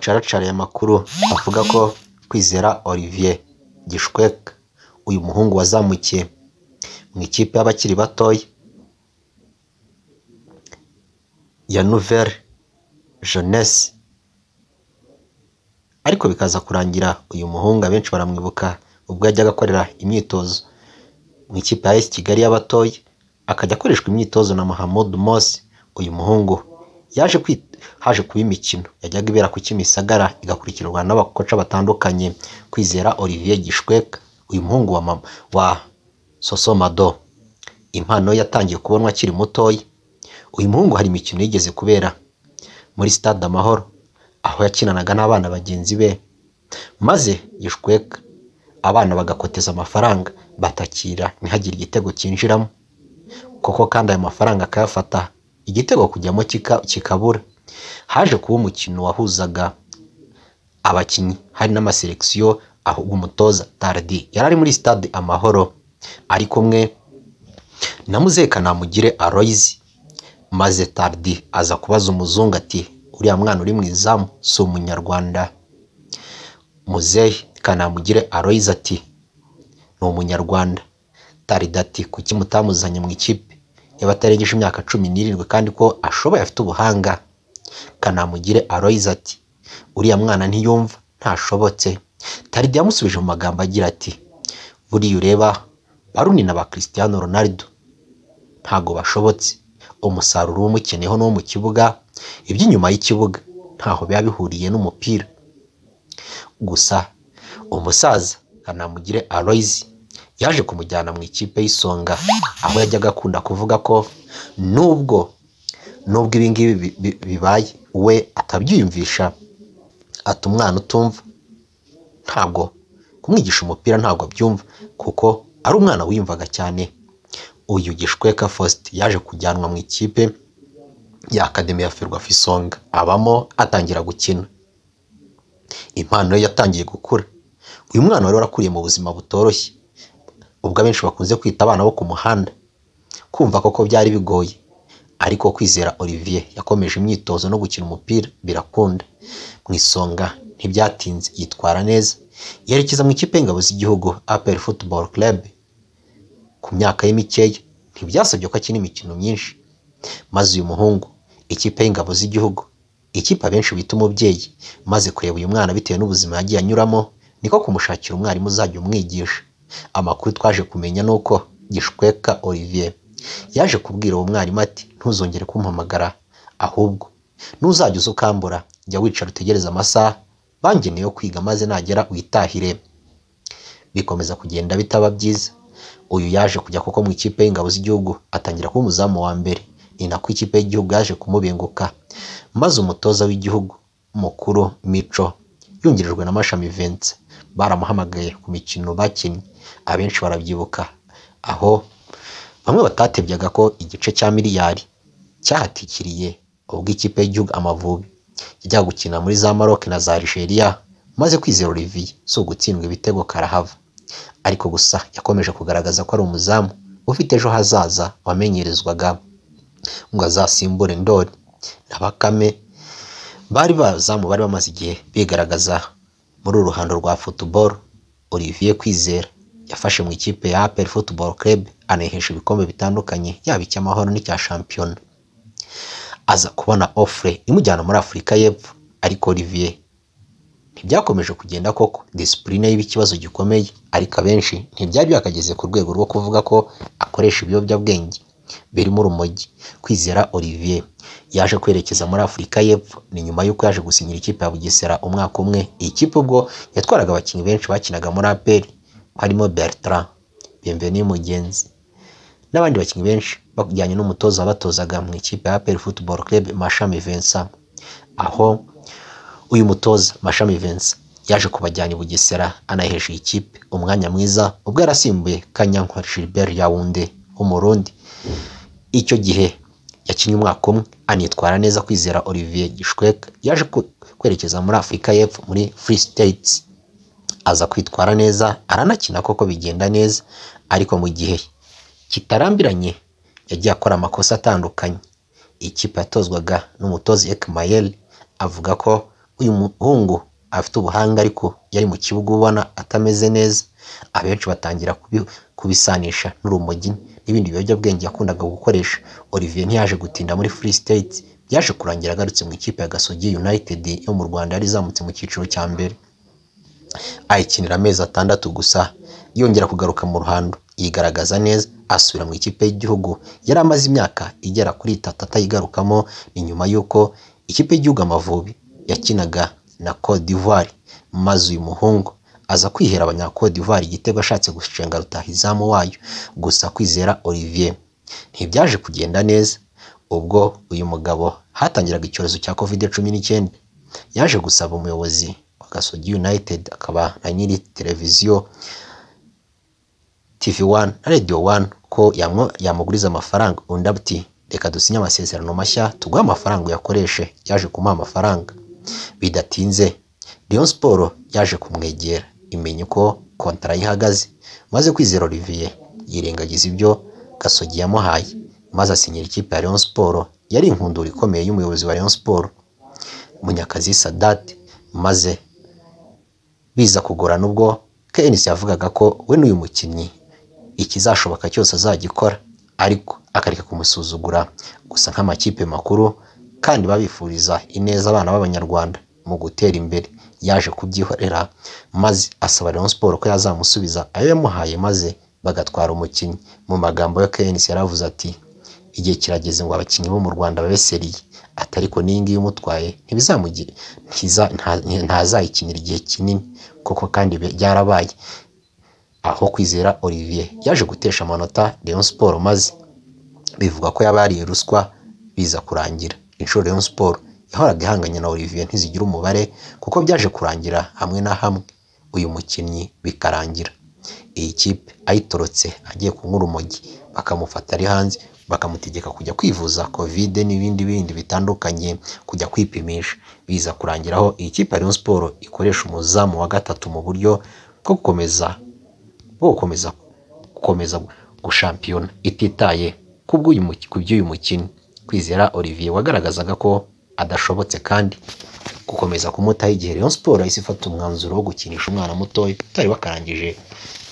bacaracariye amakuru avuga ko Kwizera Olivier Gishweck uyu muhungu wazamukiye mu ikipe y'abakiri batoya ya Nouvelle Jeunesse ariko bikaza kurangira uyu muhungu abenshi baramwibuka ubwo yajyaga akorera imyitozo mu ikipe ya AS Kigali y'abatoya akajya akoreshwa imyitozo na Mohamed Morsi uyu muhungu yaje haje kuba imikino yajyaga ibera ku Kimisagara igakurikirwa n'abakoca batandukanye Kwizera Olivier Gishweck uyu muhungu wa mama wa Sosomado impano ye yatangiye kubonwa akiri mutoya uyu muhungu hari imikino yigeze kubera muri stade Amahoro aho yakinanaga n'abana bagenzi be maze Gishweck abana bagakoteza amafaranga batakira ntihagire igitego cyinjiramo kuko kandi ayo mafaranga akayafata igitego kujyamo kikabura haje kuba umukino wahuzaga abakinnyi hari n'amaselekisiyo aho umutoza Tardy yari ari muri stade Amahoro ari kumwe na Muzekanamugire Aloys maze Tardy aza kubaza umuzungu ati uriya mwana uri mu izamu si umunyarwanda Muzehe Kanamugire Aloys ati ni umunyarwanda Tardy ati kuki mutamuzanye mu ikipe y'abatarengeje imyaka cumi n'irindwi kandi ko ashoboye afite ubuhanga Kanamugire Aloys ati uriya mwana ntiyumva ntashobotse Tardy yamusubije mu magambo agira ati buriya ureba baruni na ba Cristiano Ronaldo ntago bashobotse umusaruro umukeneyeho n'uwo mu kibuga iby'inyuma y'ikibuga ntaho biba bihuriye n'umupira gusa umusaza Kanamugire Aloys yaje kumujyana mu ikipe y'isonga aho yajyaga akunda kuvuga ko nubwo nubwo ibi ngibi bibaye we atabyiyumvisha ati umwana utumva ntabwo kumwigisha umupira ntabwo abyumva kuko ari umwana wiyumvaga cyane uyu gishweka Faustin yaje kujyanwa mu ikipe ya akademi ya Ferwafa Isonga abamo atangira gukina impano ye yatangiye gukura uyu mwana wari warakuriye mu buzima butoroshye ubwo abenshi bakunze kwita abana bo ku muhanda kumva koko byari bigoye ariko kwizera Olivier yakomeje imyitozo no gukina umupira birakunda mu isonga ntibyatinze yitwara neza yerekeza mu ikipe y'ingabo z'igihugu APR Football Club ku myaka ye mikeya ntibyasabye ko akina imikino myinshi maze uyu muhungu ikipe y'ingabo z'igihugu ikipe abenshi bita umubyeyi maze kureba uyu mwana bitewe n'ubuzima yagiye anyuramo niko kumushakira umwarimu uzajya umwigisha amakuru twaje kumenya ni uko gishweka Olivier yaje kubwira uwo mwarimu ati ntuzongere kumpamagara ahubwo nuzajya uza ukambura jya wicara utegereze amasaha bangeneye yo kwiga maze nagera witahire bikomeza kugenda bitaba byiza uyu yaje kujya kuko mu ikipe y'ingabo z'igihugu atangira kuba umuzamu wa mbere ni nako ikipe y'igihugu yaje kumubenguka maze umutoza w'igihugu mukuru mico yungirijwe na mashami Vincent baramuhamagaye ku mikino bakinnye abenshi barabyibuka aho bamwe batatebyaga ko igice cya miliyari cyahatikiriye ubwo ikipe y'igihugu amavubi ijya gukina muri za Maroc na za Algeria maze kwizera Olivier si ugutsindwa ibitego karahava ariko gusa yakomeje kugaragaza ko ari umuzamu ufite ejo hazaza wamenyerezwaga ngo azasimbure ndori na bakame bari bazamu bari bamaze igihe bigaragaza muri uru ruhando rwa football Olivier Kwizera yafashe mu ikipe ya APR Football Club anahesha ibikombe bitandukanye yaba icy'amahoro n'icya shampiyona aza kubona offre imujyana muri Afurika y'Epfo ariko Olivier ntibyakomeje kugenda koko discipline yiba ikibazo gikomeye ariko abenshi ntibyari byakageze ku rwego rwo kuvuga ko akoresha ibiyobyabwenge birimo urumogi kwizera Olivier yaje kwerekeza muri Afurika y'Epfo ni nyuma y'uko yaje gusinyira ikipe ya Bugesera umwaka umwe iyi kipe ubwo yatwaraga abakinnyi benshi bakinaga muri APR harimo Bertrand Bienvenu Mugenzi n'abandi bakinnyi benshi bajyanye n'umutoza batozaga mu ikipe ya APR Football Club Mashami Vincent aho uyu mutoza Mashami Vincent yaje kubajyana i Bugesera anahesha ikipe umwanya mwiza ubwo yarasimbuye Kanyankwa Gilbert Yaounde w'umurundi icyo gihe yakinnye umwaka umwe anitwara neza kwizera Olivier Gishwek yaje kwerekeza muri Afurika y'Epfo muri Free States aza kwitwara neza aranakina koko bigenda neza ariko mu gihe kitarambiranye yagiye akora amakosa atandukanye ikipe yatozwaga n'umutozi Ekmayel avuga ko uyu muhungu afite ubuhanga ariko yari mu kibuga ubona atameze neza abenshi batangira kubi- kubisanisha n'urumogi n'ibindi biyobyabwenge yakundaga gukoresha Olivier ntiyaje gutinda muri Free State byaje kurangira agarutse mu ikipe ya Gasogi United yo mu Rwanda yari izamutse mu cyiciro cya mbere ayikinira amezi atandatu gusa yongera kugaruka mu ruhando yigaragaza neza asubira mu ikipe y'igihugu yari amaze imyaka igera kuri itatu atayigarukamo ni nyuma y'uko ikipe y'igihugu Amavubi yakinaga na Cote d'Ivoire maze uyu muhungu aza kwihera abanya Cote d'Ivoire igitego ashatse gushenga rutahizamu wayo gusa kwizera Olivier ntibyaje kugenda neza ubwo uyu mugabo hatangiraga icyorezo cya covid cumi n'icyenda yaje gusaba umuyobozi wa Gasogi United akaba na nyiri televiziyo TV1 na Radio 1 ko yamwo- yamuguriza amafaranga undi ati reka dusinye amasezerano mashya tuguhe amafaranga uyakoreshe yaje kumuha amafaranga bidatinze Rayon Sport yaje kumwegera imenya uko kontara ye ihagaze maze kwizera Olivier yirengagiza ibyo Gasogi yamuhaye maze asinyira ikipe ya Rayon Sport yari inkundura ikomeye y'umuyobozi wa Rayon Sport Munyakazi Sadat maze biza kugorana ubwo KNC yavugaga ko we n'uyu mukinnyi ikizashoboka cyose azagikora ariko akareka kumusuzugura gusa nk'amakipe makuru kandi babifuriza ineza abana b'abanyarwanda mu gutera imbere yaje kubyihorera maze asaba Rayon Sport ko yazamusubiza ayo yamuhaye maze bagatwara umukinnyi mu magambo ya KNC yaravuze ati igihe kirageze ngo abakinnyi bo mu Rwanda babe seriye ati ariko n'iyi ngiyi umutwaye ntibizamugire ntiza- nta- ntazayikinira igihe kinini koko kandi be- byarabaye aho kwizera Olivier yaje gutesha amanota Rayon Sport maze bivuga ko yaba yariye ruswa biza kurangira inshuro Rayon Sport yahoraga ihanganye na Olivier ntizigira umubare kuko byaje kurangira hamwe na hamwe uyu mukinnyi bikarangira iyi kipe ayitorotse agiye kunywa urumogi bakamufata ari hanze bakamutegeka kujya kwivuza kovide n'ibindi bindi bitandukanye kujya kwipimisha biza kurangiraho iyi kipe ya Rayon Sport ikoresha umuzamu wa gatatu mu buryo bwo gukomeza bwo gukomeza gukomeza gushampiyona ititaye ku bw'uyu mu- ku by'uyu mukinnyi kwizera Olivier wagaragazaga ko adashobotse kandi gukomeza kumutaho igihe Rayon Sport yahise ifata umwanzuro wo gukinisha umwana mutoya utari wakarangije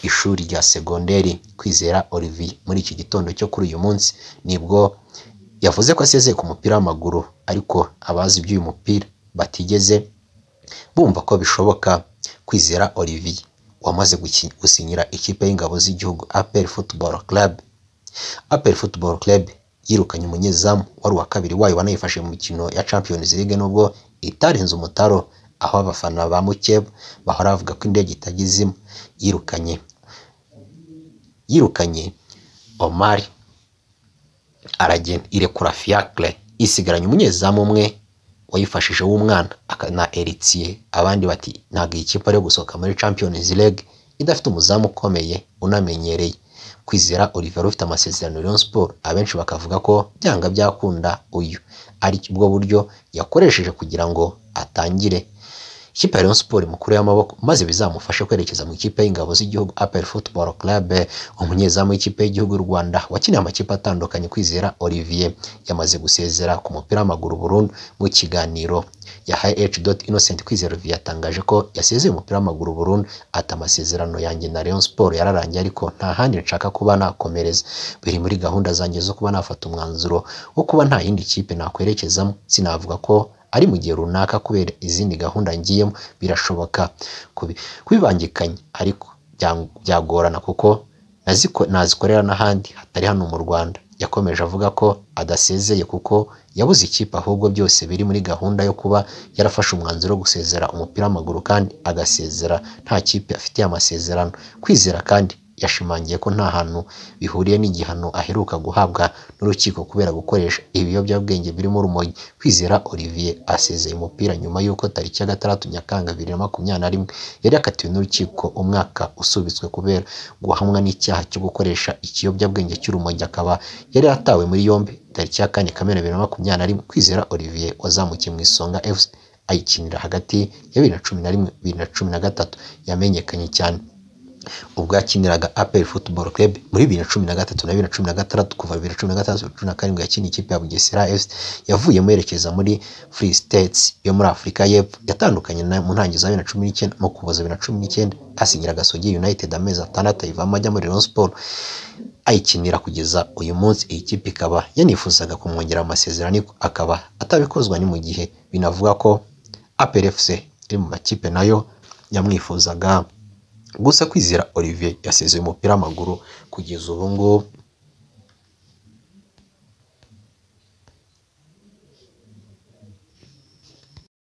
ishuri rya segonderi kwizera Olivier muri iki gitondo cyo kuri uyu munsi nibwo yavuze ko asezeye ku mupira w'amaguru ariko abazi iby'uyu mupira batigeze bumva ko bishoboka kwizera Olivier wamaze guki- gusinyira ikipe y'ingabo z'igihugu APR Football Club APR Football Club yirukanye umunyezamu wari uwa kabiri wayo wanayifashe mu mikino ya Champions League nubwo itarenze umutaro aho abafana ba Mukeba bahora bavuga ko indege itagizemo yirukanye yirukanye Omar aragenda irekura fiacre isigaranye umunyezamu umwe wayifashije w'umwana aka- na Eritier abandi bati ntabwo iyi kipe ari iyo gusohoka muri Champions League idafite umuzamu ukomeye unamenyereye kwizera Olivier wari ufite amasezerano Rayon Sport abenshi bakavuga ko byanga byakunda uyu ari bwo buryo yakoresheje kugira ngo atangire ikipe ya Rayon Sport mukuru y'amaboko maze bizamufashe kwerekeza mu ikipe y'ingabo z'igihugu APR Football Club umunyezamu w'ikipe y'igihugu y'u Rwanda wakiniye amakipe atandukanye kwizera Olivier yamaze gusezera ku mupira w'amaguru burundu mu kiganiro yahaye H. Innocent kwizera Olivier yatangaje ko yasezeye umupira w'amaguru burundu ati amasezerano yanjye na Rayon Sport yararangiye ariko nta handi nshaka kuba nakomereza biri muri gahunda zanjye zo kuba nafata umwanzuro wo kuba nta yindi kipe nakwerekezamo sinavuga ko ari mu gihe runaka kubera izindi gahunda ngiyemo birashoboka kubi- kubibangikanya ariko byang- byagorana kuko naziko- nazikorera n'ahandi hatari hano mu Rwanda yakomeje avuga ko adasezeye kuko yabuze ikipe ahubwo byose biri muri gahunda yo kuba yarafashe umwanzuro wo gusezera umupira w'amaguru kandi agasezera nta kipe afitiye amasezerano kwizera kandi yashimangiye ko nta hantu bihuriye n'igihano aheruka guhabwa n'urukiko kubera gukoresha ibiyobyabwenge birimo urumogi kwizera Olivier asezeye umupira nyuma y'uko tariki ya gatandatu Nyakanga bibiri na makumyabiri na rimwe yari yakatiwe n'urukiko umwaka usubitswe kubera guhamwa n'icyaha cyo gukoresha ikiyobyabwenge cy'urumogi akaba yari yatawe muri yombi tariki ya kane Kamena bibiri na makumyabiri na rimwe kwizera Olivier wazamukiye mu isonga FC ayikinira hagati ya bibiri na cumi na rimwe bibiri na cumi na gatatu yamenyekanye cyane ubwo yakiniraga aperi futuboro kerebu muri bibiri na cumi na gatatu na bibiri na cumi na gatandatu kuva bibiri na cumi na gatandatu bibiri na cumi na karindwi yakiniye ikipe ya bugesera efuse yavuyemo yerekeza muri furi siteyitsi yo muri afurika y'epfo yatandukanye na- mu ntangiriro za bibiri na cumi n'icyenda mu kuboza bibiri na cumi n'icyenda asinyira agasogi yunayitedi amezi atandatu ayivamo ajya muri rayon siporo ayikinira kugeza uyu munsi iyi kipe ikaba yanifuzaga kumwongera amasezerano ariko akaba atabikozwa ni mu gihe binavuga ko aperi efuse iri mu makipe nayo yamwifuzaga gusa kwizera olivier yasezeye umupira w'amaguru kugeza ubu ngubu